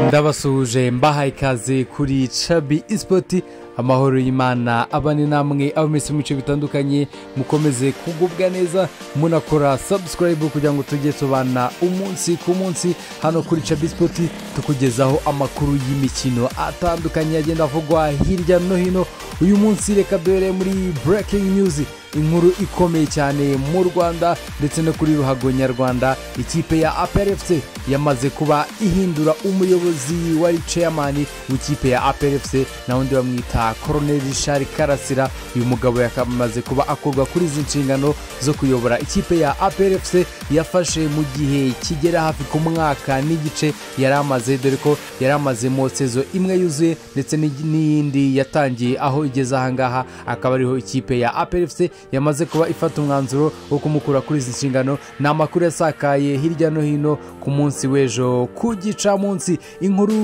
ndabasuhuje mbahaye ikaze kuri cabi isipoti amahoro y'imana abane namwe abo mwese mu bice bitandukanye mukomeze kugubwa neza munakora sabusikarayibu kugira ngo tujye tubana umunsi ku munsi hano kuri cabi isipoti tukugezaho amakuru y'imikino atandukanye agenda avugwa hirya no hino uyu munsi reka duhere muri burekingi nyuzi inkuru ikomeye cyane mu rwanda ndetse no kuri ruhago nyarwanda ikipe ya aprfc yamaze kuba ihindura umuyobozi wari ceyamani w'ikipe ya aprfc na undi bamwita koroneri rishari karasira uyu mugabo yakamaze kuba akorwa kuri izi nshingano zo kuyobora ikipe ya aprfc yafashe mu gihe kigera hafi ku mwaka n'igice yari amaze dore ko yari amazemo sezo imwe yuzuye ndetse n'iyindi yatangiye aho igeze ahangaha akaba ariho ikipe ya aprfc yamaze kuba ifata umwanzuro wo kumukura kuri izi nshingano ni amakuru yasakaye hirya no hino ku munsi w'ejo ku gicamunsi inkuru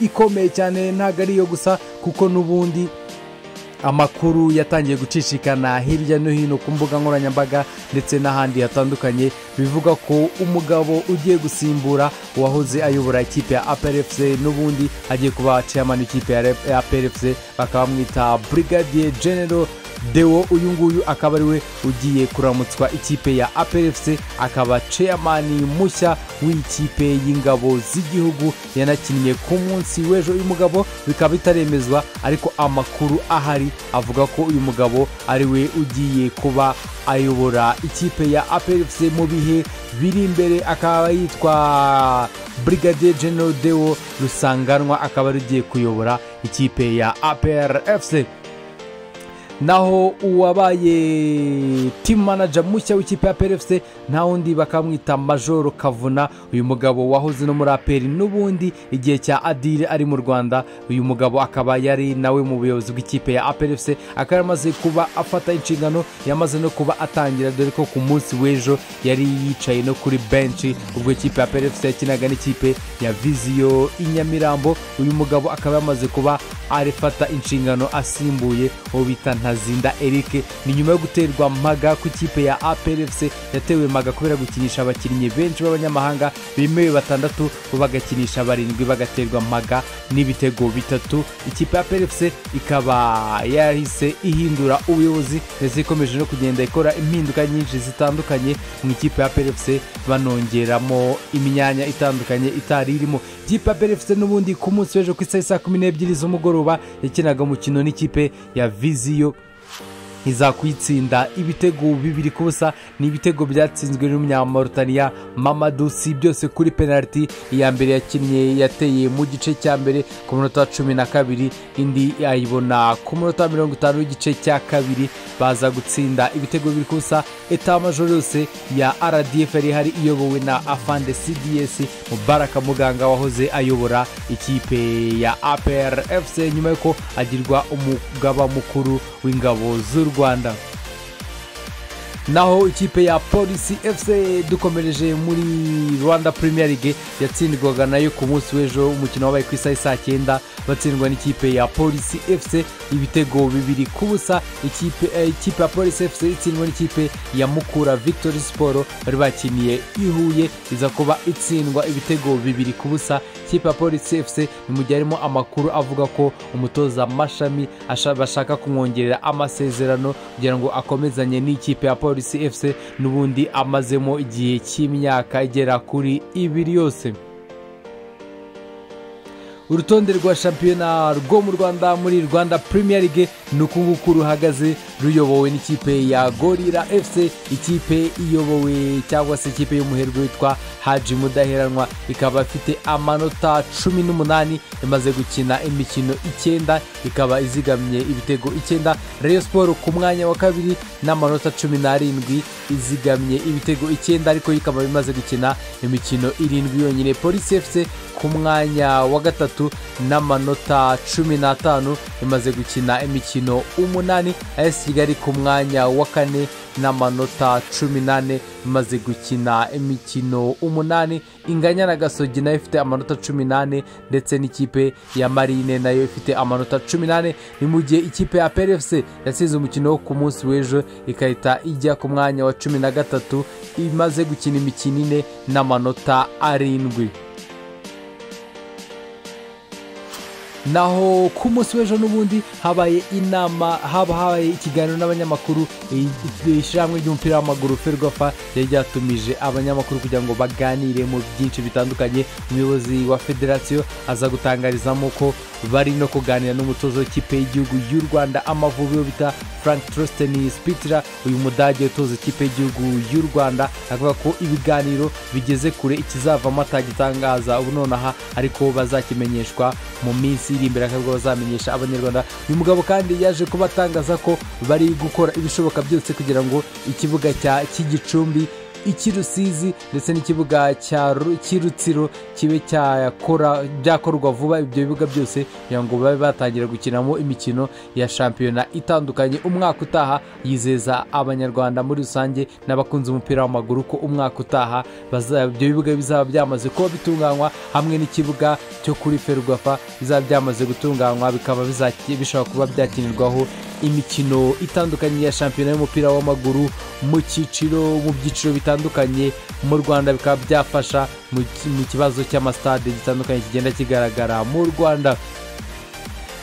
ikomeye cyane ntabwo ari iyo gusa kuko n'ubundi amakuru yatangiye gucicikana hirya no hino ku mbuga nkoranyambaga ndetse n'ahandi hatandukanye bivuga ko umugabo ugiye gusimbura uwahoze ayobora ikipe ya aperefuse n'ubundi agiye kuba ceyamani ikipe ya aperefuse bakaba bamwita burigadiye genero dewo uyu nguyu akaba ariwe ugiye kuramutswa ikipe ya aperefuse akaba ceyamani mushya w'ikipe y'ingabo z'igihugu yanakinnye ku munsi w'ejo uyu mugabo bikaba bitaremezwa ariko amakuru ahari avuga ko uyu mugabo ariwe ugiye kuba ayobora ikipe ya aperefuse mu bihe biri imbere akaba yitwa brigadier general dewo rusanganwa akaba ari ugiye kuyobora ikipe ya aperefuse naho uwabaye timu manager mushya w'ikipe ya perefuse nta wundi bakamwita majoro kavuna uyu mugabo wahoze no muri aperi n'ubundi igihe cya adire ari mu rwanda uyu mugabo akaba yari nawe mu buyobozi bw'ikipe ya aperefuse akaba yamaze kuba afata inshingano yamaze no kuba atangira dore ko ku munsi w'ejo yari yicaye no kuri benshi ubwo ikipe ya perefuse yakinaga n'ikipe ya viziyo i nyamirambo uyu mugabo akaba yamaze kuba arifata inshingano asimbuye uwo bita ntazinda eric ni nyuma yo guterwa maga ku ikipe ya aprfc yatewe maga kubera gukinisha abakinnyi benshi b'abanyamahanga bemewe batandatu bo bagakinisha barindwi bagaterwa maga n'ibitego bitatu ikipe ya aprfc ikaba yahise ihindura ubuyobozi ndetse ikomeje no kugenda ikora impinduka nyinshi zitandukanye mu ikipe ya aprfc banongeramo imyanya itandukanye itari irimo ikipe ya aprfc n'ubundi ku munsi w'ejo ku isaha saa kumi n'ebyiri z'umugoroba yakinaga umukino n'ikipe ya viziyo iza kuyitsinda ibitego bibiri ku busa ni ibitego byatsinzwe n'umunyamaritaniya mamadu si byose kuri penaliti iya mbere yakinnye yateye mu gice cya mbere ku minota cumi na kabiri indi ayibona ku minota mirongo itanu y'igice cya kabiri baza gutsinda ibitego bibiri ku busa etamajoro yose ya rdf yari ihari iyobowe na afande cds mubaraka muganga wahoze ayobora ikipe ya apr fc nyuma y'uko agirwa umugaba mukuru w'ingabo z'u rwanda naho ikipe ya polisi fc dukomereje muri rwanda premier league yatsindwaga nayo ku munsi w'ejo umukino wabaye ku isaha saa cyenda batsindwa n'ikipe ya polisi fc ibitego bibiri ku busa ikipe ya polisi fc itsindwa n'ikipe ya mukura victory siporo bari bakiniye ihuye iza kuba itsindwa ibitego bibiri ku busa ikipe ya polisi fc ni mu gihe harimo amakuru avuga ko umutoza mashami bashaka kumwongerera amasezerano kugira ngo akomezanye n'ikipe ya polisi polisi fc n'ubundi amazemo igihe cy'imyaka igera kuri ibiri yose urutonde rwa shampiyona rwo mu rwanda muri rwanda premier league ni uku nguku ruhagaze ruyobowe n'ikipe ya gorira fc ikipe iyobowe cyangwa se ikipe y'umuherwe witwa haji mudaheranwa ikaba ifite amanota cumi n'umunani imaze gukina imikino icyenda ikaba izigamye ibitego icyenda reyo siporo ku mwanya wa kabiri n'amanota cumi n'arindwi izigamye ibitego icyenda ariko ikaba imaze gukina imikino irindwi yonyine polisi fc ku mwanya wa gatatu n'amanota cumi n'atanu imaze gukina imikino umunani ayesi kigali ku mwanya wa kane n'amanota cumi n'ane imaze gukina imikino umunani inganya na gasogi nayo ifite amanota cumi n'ane ndetse n'ikipe ya marine nayo ifite amanota cumi n'ane ni mu gihe ikipe ya perefuse yasize umukino wo ku munsi w'ejo igahita ijya ku mwanya wa cumi na gatatu imaze gukina imikino ine n'amanota arindwi naho ku munsi w'ejo n'ubundi habaye inama haba habaye ikiganiro n'abanyamakuru ishyirahamwe ry'umupira w'amaguru ferwafa ryari ryatumije abanyamakuru kugira ngo baganire mu byinshi bitandukanye umuyobozi wa federasiyo aza gutangarizamo ko bari no kuganira n'umutoza w'ikipe y'igihugu y'u rwanda amavubi yo bita frank trosteni spitira uyu mudage utoza ikipe y'igihugu y'u rwanda avuga ko ibiganiro bigeze kure ikizavamo atagitangaza ubu nonaha ariko bazakimenyeshwa mu minsi iri imbere akabwo bazamenyesha abanyarwanda uyu mugabo kandi yaje kubatangaza ko bari gukora ibishoboka byose kugira ngo ikibuga cya cy'igicumbi icy'urusizi ndetse n'ikibuga cy'urutsiro kibe cyakora byakorwa vuba ibyo bibuga byose kugira ngo babe batangira gukinamo imikino ya shampiyona itandukanye umwaka utaha yizeza abanyarwanda muri rusange n'abakunze umupira w'amaguru ko umwaka utaha baza- ibyo bibuga bizaba byamaze kuba bitunganywa hamwe n'ikibuga cyo kuri ferwafa bizaba byamaze gutunganywa bikaba bizaki- bishobora kuba byakinirwaho imikino itandukanye ya shampiyona y'umupira w'amaguru mu cyiciro mu byiciro bitandukanye mu rwanda bikaba byafasha mu ki- mu kibazo cy'amasitade gitandukanye kigenda kigaragara mu rwanda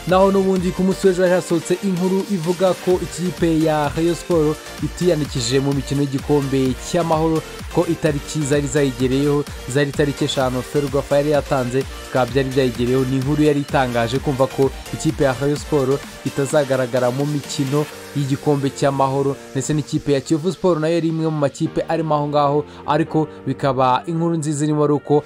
naho n'ubundi ku munsi w'ejo hari hasohotse inkuru ivuga ko ikipe ya rayo siporo itiyandikishije mu mikino y'igikombe cy'amahoro ko itariki zari zayigereyeho zari itariki eshanu ferwafa yari yatanze bikaba byari byayigereyeho ni inkuru yari itangaje kumva ko ikipe ya rayo siporo itazagaragara mu mikino y'igikombe cy'amahoro ndetse n'ikipe ya kiyovu siporo nayo yari imwe mu makipe arimo aho ngaho ariko bikaba inkuru nziza irimo ari uko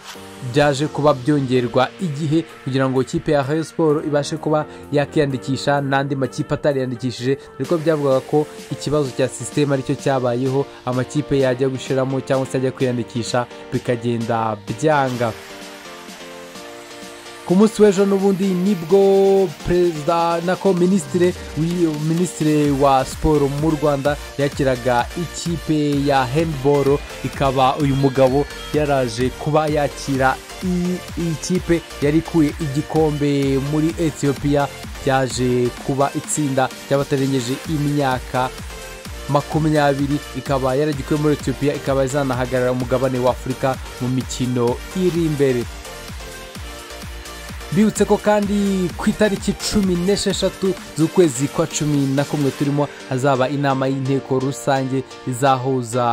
byaje kuba byongerwa igihe kugira ngo ikipe ya rayo siporo ibashe kuba yakiyandikisha n'andi makipe atariyandikishije ariko byavugaga ko ikibazo cya sisiteme aricyo cyabayeho amakipe yajya gushiramo cyangwa se ajya kwiyandikisha bikagenda byanga ku munsi w'ejo n'ubundi nibwo perezida nako minisitire w'iyo- minisitire wa siporo mu rwanda yakiraga ikipe ya handball ikaba uyu mugabo yaraje kuba yakira iyi iyi kipe yari ikuye igikombe muri etiyopiya yaje kuba itsinda ry'abatarengeje imyaka makumyabiri ikaba yaragikuye muri etiyopiya ikaba izanahagarara umugabane wa afurika mu mikino iri imbere bibutse ko kandi ku itariki cumi n'esheshatu z'ukwezi kwa cumi na kumwe turimo hazaba inama y'inteko rusange izahuza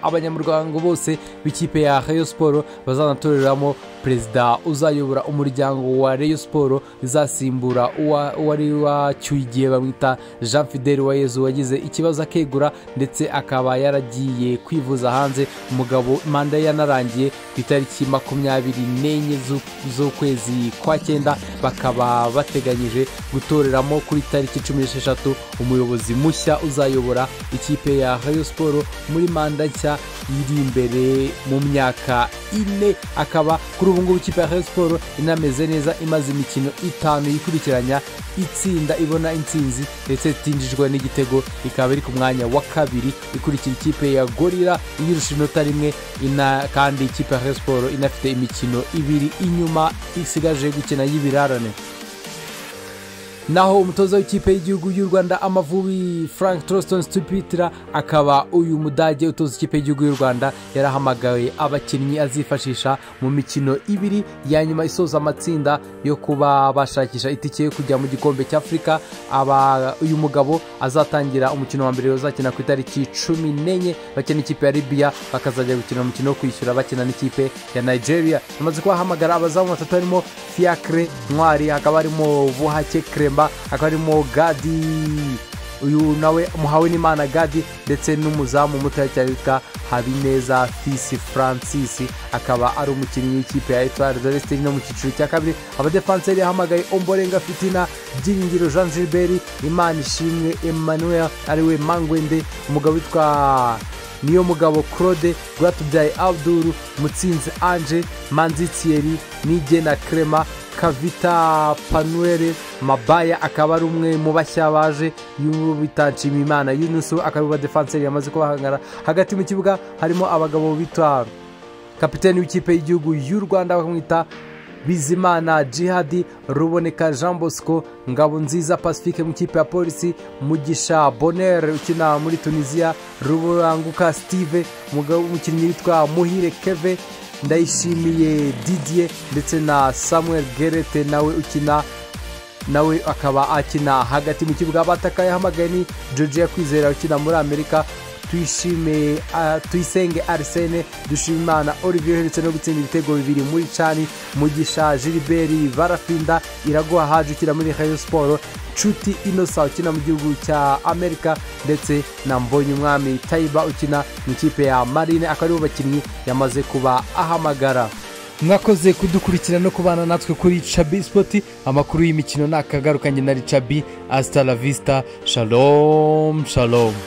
abanyamuryango bose b'ikipe ya rayo siporo bazanatoreramo perezida uzayobora umuryango wa rayo siporo izasimbura uwa- uwari wacyuye igihe bamwita jean fidel wayezu wagize ikibazo akegura ndetse akaba yaragiye kwivuza hanze umugabo manda ye yanarangiye ku itariki makumyabiri n'enye z'u- z'ukwezi kwa cyenda bakaba bateganyije gutoreramo kuri tariki cumi n'esheshatu umuyobozi mushya uzayobora ikipe ya rayo siporo muri manda nshya iri imbere mu myaka ine akaba kuri ubu ngubu ikipe ya rayo siporo inameze neza imaze imikino itanu yikurikiranya itsinda ibona intsinzi ndetse itinjijwe n'igitego ikaba iri ku mwanya wa kabiri ikurikira ikipe ya gorira iyirusha inota rimwe ina kandi ikipe ya rayo siporo inafite imikino ibiri inyuma isigaje gukina y'ibirarane naho umutoza w'ikipe y'igihugu y'u rwanda amavubi frank troston stupitira akaba uyu mudage utoza ikipe y'igihugu y'u rwanda yarahamagaye abakinnyi azifashisha mu mikino ibiri ya nyuma isoza amatsinda yo kuba bashakisha itike yo kujya mu gikombe cy'afurika aba uyu mugabo azatangira umukino wa mbere uzakina ku itariki cumi n'enye bakina ikipe ya libya bakazajya gukina umukino wo kwishyura bakina n'ikipe ya nigeria bamaze kubahamagara abazamu batatu harimo fiacre ntwari hakaba harimo buhake kremba hakaba harimo gadi uyu nawe muhawe n'imana gadi ndetse n'umuzamu mutoya cyane witwa habineza fisi francis akaba ari umukinnyi w'ikipe ya etoile de Leste no mu cyiciro cya kabiri abadefanseri yahamagaye omborenga fitina byiringiro jean gilbert imana ishimwe emmanuel ariwe mangwende umugabo witwa niyo mugabo claude rwatubyaye abduru mutsinzi ange manzi thierry nigena crema kavita panuere mabaya akaba ari umwe mu bashya baje bitanshimimana yunusu akaba ariwe defanseri yamaze kubahangara hagati mu kibuga harimo abagabo bitwa kapiteni w'ikipe y'igihugu y'u rwanda bakamwita bizimana jihadi ruboneka jean bosco ngabo nziza pacifique mu ikipe ya polisi mugisha bonere ukina muri tunisiya ruranguka steve umugabo w'umukinnyi witwa muhire keve ndayishimiye didier ndetse na samuel gerete nawe ukina nawe akaba akina hagati mu kibuga abatakaye hamagaye ni georgia kwizera ukina muri amerika tuyishime tuyisenge arisene dushima imana olivier uherutse no gutsinda ibitego bibiri muri cani mugisha gilbert barafinda iraguha haje ukina muri hayo siporo nshuti inosa ukina mu gihugu cya amerika ndetse na mbonye umwami tayiba ukina mu ikipe ya marine akaba aribo bakinnyi yamaze kuba ahamagara mwakoze kudukurikira no kubana natwe kuri cabi sipoti amakuru y'imikino ni akagarukanye na ricabi asitara visita shalomu shalomu